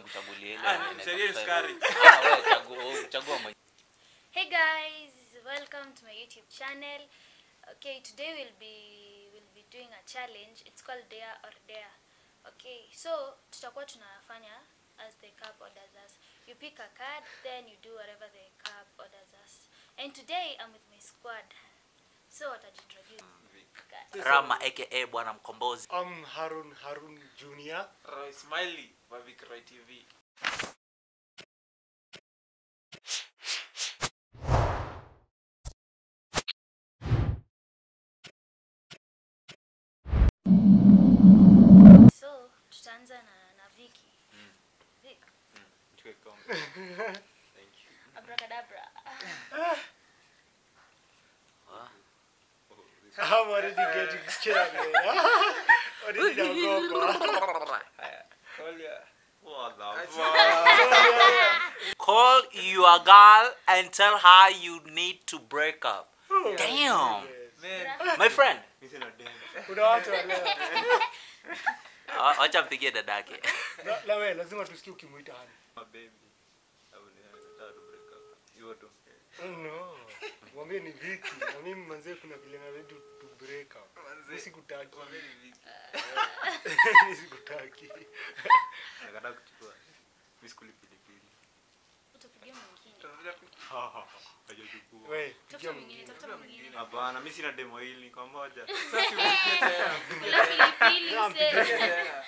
mchagulie ile Ah, yenye mchagulie inaweza sukari. kusaidia. Ah, wewe chagua chagua mwenyewe. Hey guys, welcome to my YouTube channel. Okay, today we'll be we'll be doing a challenge. It's called Dare or Dare. Okay, so tutakuwa tunafanya as the cup orders us. You pick a card, then you do whatever the cup orders us. And today I'm with my squad. So watajiintroduce. Rama aka bwana mkombozi. I'm Harun Harun Jr. Roy Smiley wa Vikroy TV. So tutaanza na na Vicky. Vic, Chukue kombe. Thank you. abracadabra. I'm already getting scared. man. already naogopa. Kolia. What the Call your girl and tell her you need to break up. Damn. Man. My friend. Kuna watu wale. Ah, Acha mpigie dadake. La- la we lazima tusikie ukimuita hani. My baby. Au ni nataka tu break up. Hiyo tu. No. Mwambie ni Viki. Na mimi manzee kuna vile na ready to break up. Manze. Usikutaki. Kwa mimi Viki. Usikutaki. Nakataa kuchukua. Mimi sikuli pilipili. Utapigia mwingine. Hajachukua. We, Tafuta pigia mwingine, mwingine. tafuta mwingine. Hapana, mimi sina demo hili kwa moja. Bila pilipili Naam, mse.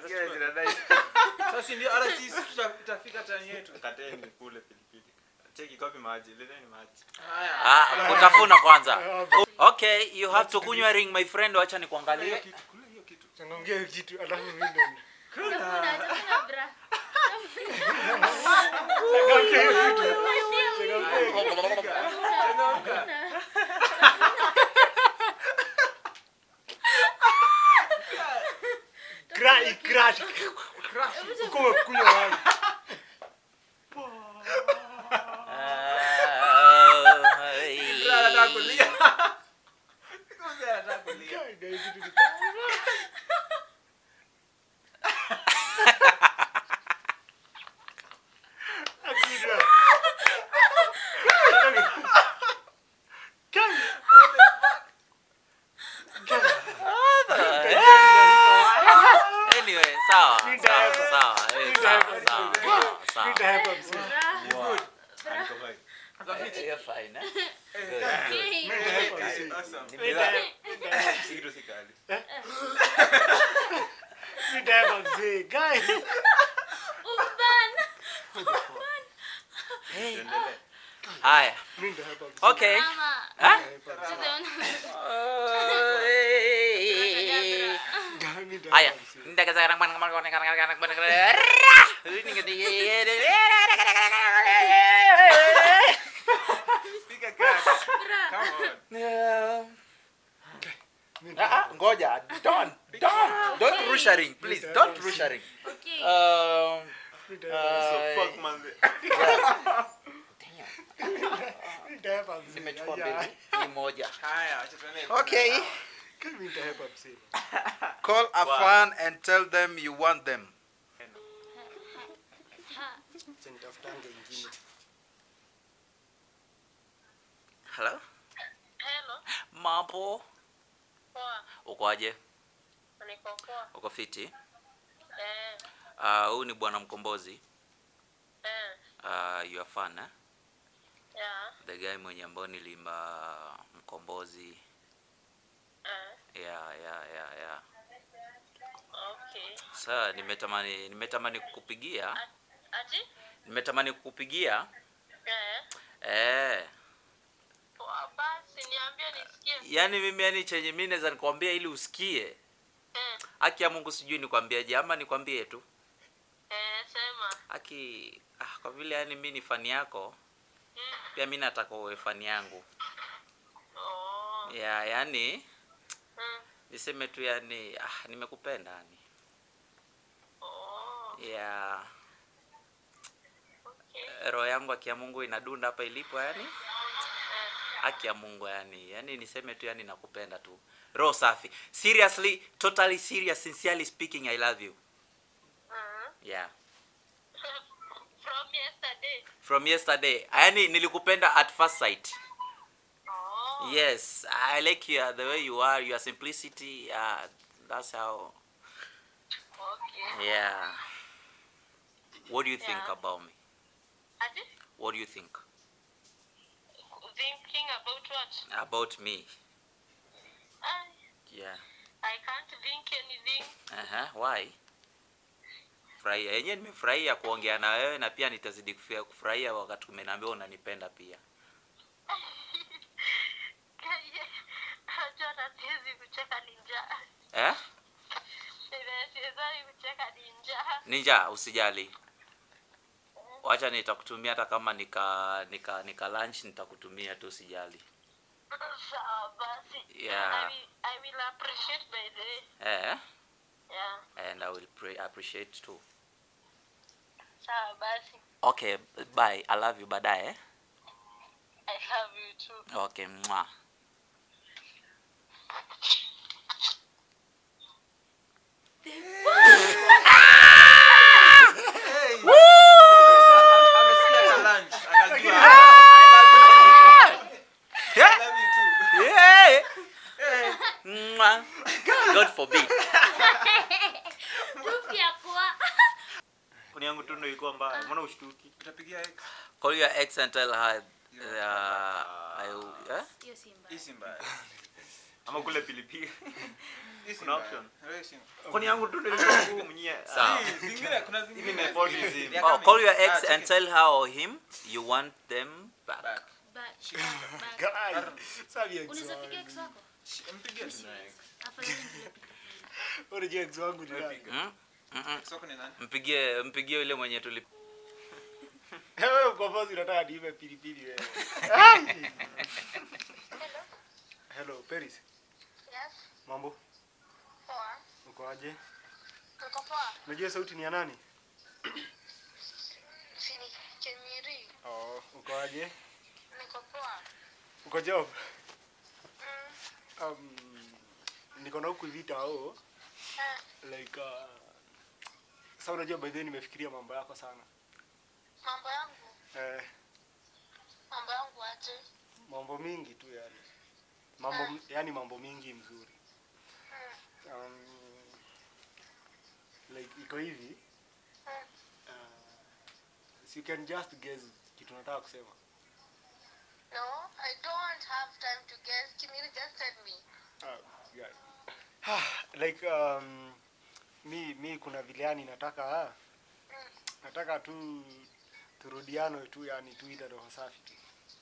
Sasa ndio hata sisi tuta- tutafika tani yetu. Kateni kule pilipili. Cheki kopi maji, leteni maji. Haya. Ah, kutafuna kwanza. Ah, Okay, you have to kunywa ring my friend, wacha nikuangalie. kitu, kule hiyo kitu. Changamkia hiyo kitu alafu mimi ndo. Tafuna, tafuna bra. Changamkia hiyo kitu. Changamkia hiyo kitu. Changamka. Crash, crash. Uko umekunywa wapi? Sasa anataka kulia. Sasa anataka kulia. Kai, kai, kitu ni- Akira. Kai. Kai. Anyway, sawa, Need sawa, help. sawa, eh, Need sawa, help. sawa, sawa, Need sawa. help, I'm sorry. Aliko fine. Eh, you're fine, eh? Okay. Need help, I'm Hey, sorry. awesome. Need help. Si kitu si kali. Need help, I'm sorry. Kai. Umban. Tuendelee. Haya. Need help, I'm sorry. Okay. Mama. Huh? Need help, Haya. I'm sorry. Ndaka sekarang mana kemana kemana kemana kemana kemana kemana. Ini ngerti. Piga kazi. Come on. Need Ah, ah, help. ngoja. Don't, don't, don't rush a ring, please. Don't rush a ring. Okay. Um, Need help. So uh, fuck man. yeah. Need help, I'm sorry. Nimechukua Aya. mbili, hii moja. Haya, acha tuende. Okay. Kai, need help, I'm sorry. Call a Wow. fan and tell them you want them. Acha nitafutange ingine. Hello? Hello. Mambo? Poa. Ukoaje? Niko poa. Uko fiti? Eh, Ah, huyu ni bwana mkombozi. eh, Uh, you are fan, eh? yeah, The guy mwenye ambao nilimba mkombozi. eh, Yeah, yeah, yeah, yeah. okay. Sasa nimetamani nimetamani kukupigia. Ati? Nimetamani kukupigia. Eh, Eh. poa basi niambie nisikie. Yaani mimi yani chenye mimi naweza nikwambia ili usikie. Eh, Haki ya Mungu sijui nikwambiaje ama nikwambie tu. eh, sema. Haki ah, kwa vile yani mimi ni fani yako, Mm. pia mimi nataka uwe fani yangu. Oh. Yeah, yani Mm. niseme tu yani ah, nimekupenda yani. Oh. Yeah. Okay. Roho yangu haki ya Mungu inadunda hapa ilipo yani. Eh, Haki ya Mungu yani. Yani niseme tu yani nakupenda tu. Roho safi. Seriously, totally serious, sincerely speaking I love you. mm. Yeah. yesterday. from yesterday yaani nilikupenda at first sight Oh. yes i like you the way you are your simplicity uh, that's how Okay. yeah what do you think Yeah. about me Ati? what do you think Thinking about what? about me I, yeah I can't think anything. Aha, why furahia yenyewe nimefurahia kuongea na wewe na pia nitazidi kufia- kufurahia wakati umeniambia unanipenda pia Najua hata siwezi kucheka ni njaa. eh? Siwezi kucheka ni njaa. ninja usijali wacha nitakutumia hata kama nika nika nika lunch nitakutumia tu usijali Sawa basi. Yeah. I will, I will appreciate by the way. eh? Yeah. and i will pray, appreciate too Sawa basi. okay bye i love you baadaye eh? I love you too. okay mwa Amesikia challenge, akajua. I love you too. yeah. Mwa. god forbid Proof ya kuwa Kuni yangu tu ndio ilikuwa mbaya. Mbona ushtuki? Utapigia X. call your ex and tell her uh, I, eh? hiyo si mbaya. Hii si mbaya. Ama kule pilipili. Hii si Kuna mbaya. option. Wewe si- Kuni yangu tu ndio ilikuwa ngumu nye. Sawa. Hii, zingine kuna Hivi zingine nepotism. Ya Oh, kama- call your Ah, ex check and it. tell her or him you want them back. Back. Ba- ba- Guy, sabi ex unaweza wangu. piga ex wako? Mpigie tu. Serious. Afadhali ndio piga. Unajua ex wangu ni nani? Hmm? Mm-mm. Soko ni nani? mpigie mpigie yule mwenye tuli Wewe kwa bosi unataka niibe pilipili wewe. Hello, Paris. Yes. Mambo? Poa. Uko aje? Uko poa? Unajua sauti ni ya nani? Sini Kenyeri. Oh, uko aje? Niko poa. Uko job? Mm. Um, niko na huku vita au Eh, like uh, sasa unajua by the way nimefikiria mambo yako sana. mambo yangu. Eh, Mambo yangu aje? mambo mingi tu yani. Mambo yani mambo mingi mzuri. Mm. Um, like iko hivi. Mm. Uh, so you can just guess kitu nataka kusema. No, I don't have time to guess. Can you just tell me? Ah, yeah. like um, mi mi kuna vile yani nataka ah, nataka tu turudiano tu yani tuite roho safi tu.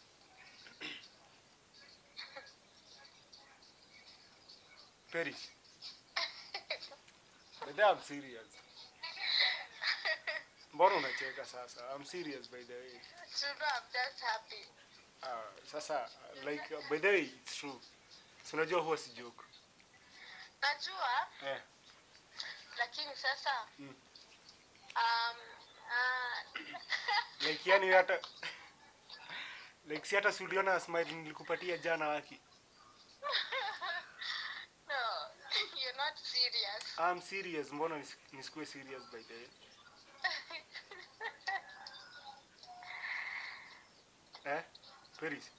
Paris. But I'm serious. Mbona unacheka sasa? I'm serious by the way. So no, I'm just happy. Uh, sasa like uh, by the way it's true. Si unajua huwa si joke. Najua, Eh. lakini sasa Mm. um, uh, like yani hata like si hata si uliona smile nilikupatia jana waki no, you're not serious. I'm serious mbona nis- nisikuwe serious by the way eh Paris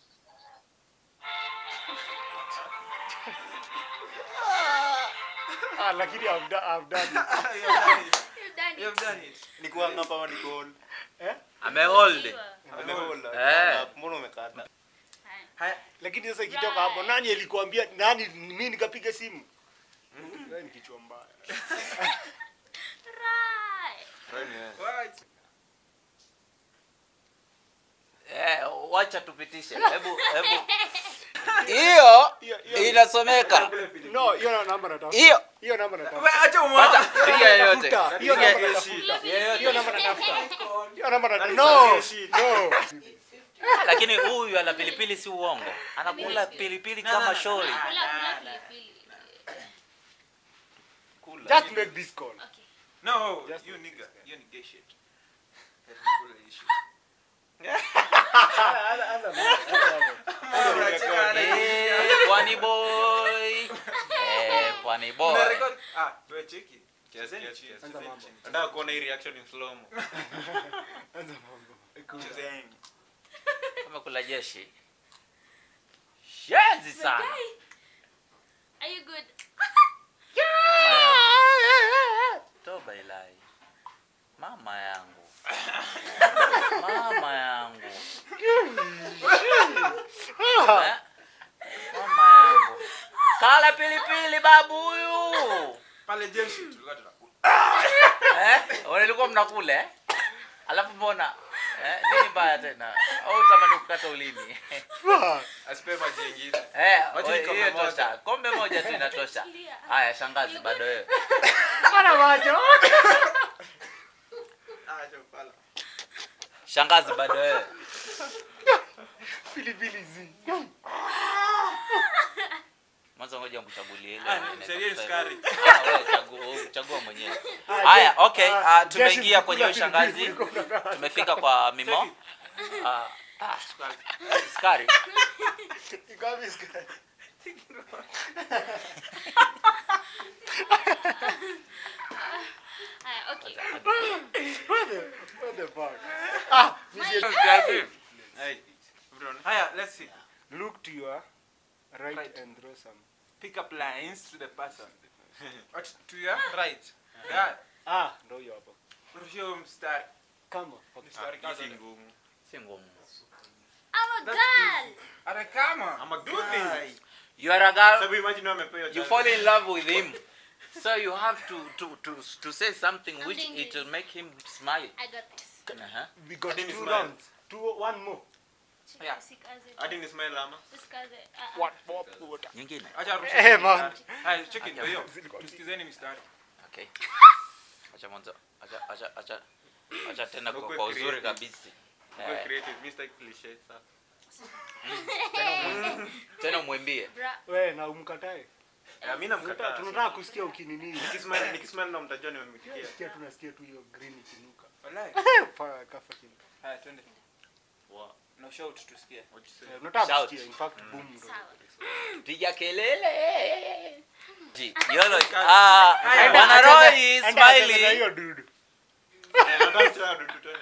ah lakini I've done, I've done it. You have done it. You've done You it. have done it. Nikuwa ngapa ama niko hold? eh amehold Amehold. Eh. Mbona umekata? Haya. Haya. lakini sasa ikitoka hapo nani alikuambia nani mimi nikapiga simu wewe ni kichwa mbaya Right. What? eh, wacha tupitishe hebu hebu hiyo Hiyo- hiyo- inasomeka no hiyo namba natafuta hiyo hiyo namba natafuta Wewe acha umwa. Wacha, piga yoyote Tafuta. hiyo Piga namba yoyote. natafuta hiyo namba natafuta hiyo namba That natafuta is no some shit. no lakini huyu ana pilipili si uongo anakula pilipili kama shori Kula kula pilipili. just make this call Okay. No, Just- you nigga. You ni gay shit. Eh, pwani boy Eh, pwani waniboa Unarecord- ah wewe cheki Chezeni Kiasi, chini. kiasi, Anza chezeni mambo. chini. nataka kuona hii reaction in slow mo Anza mambo. chezeni amekula jeshi shenzi sana Guy, are you good? toba ilai mama yangu mama yangu Eh? mama yangu kala pilipili babu huyu pale jeshi tulikuwa tunakula eh? Walikuwa mnakula eh? alafu mbona eh? nini mbaya tena au tamani kukata ulimi asipe maji yengine eh, Wacha ni hiyo kombe moja. tosha kombe moja tu inatosha haya shangazi bado wewe Ana macho. ah jo pala shangazi bado wewe Pilipili zi. mwanzo ngoja nikuchagulie ile ah yenye sheria ni inaitwa sukari Ah, wewe chagua chagua mwenyewe Ah, haya Jeshi- okay ah, ah, tumeingia Jeshi kwenye mkula ushangazi pilipili kuliko unataka. tumefika kwa mimo Ah, ah, sukari Ikawa sukari. Haya, okay. What the what the fuck? Ah, misi- hey everyone haya let's see Look to your right, Right. and draw some. Pick up lines to the person. What to your right. Yeah. Ah, ndo hiyo hapo. Rushia mstari. Kama. Okay. Mstari hii kaza. si ngumu si ngumu I'm a That's girl. Ara kama. I'm a good guy you are a girl sababu imagine wewe umepewa you chance. fall in love with him so you have to to to to say something which Something it is- will make him smile I got this. uh-huh. We got Hadi ni two smile. rounds. Two, one more. Yeah. Usikaze. hadi ni smile ama Usikaze. Ah, ah. What? What? What? nyingine Acha rusha. Eh, man. Haya, check it hiyo. Zilikuwa- Tusikizeni mistari. okay acha mwanzo acha acha acha acha tena kwa, Ukwe kwa uzuri creative. kabisa Go eh, creative Mr. Cliche sasa tena umwimbie Bra. We, na umkatae. Eh, mimi Tunataka namkataa tunataka kusikia ukinini. nikismile nikismile na mtajua nimemitikia Sikia tunasikia tu hiyo green ikinuka. Wallahi. Fa- kafa chini. Haya, twende. Wow. Na shout tusikie. What you say? Eh, Unataka Shout. kusikia in fact boom ndo. Sawa. piga kelele Ji, yolo ah Enda bwana acheze- Roy is enda acheze na smiling hiyo dude. Eh, nataka kucheza dudu twende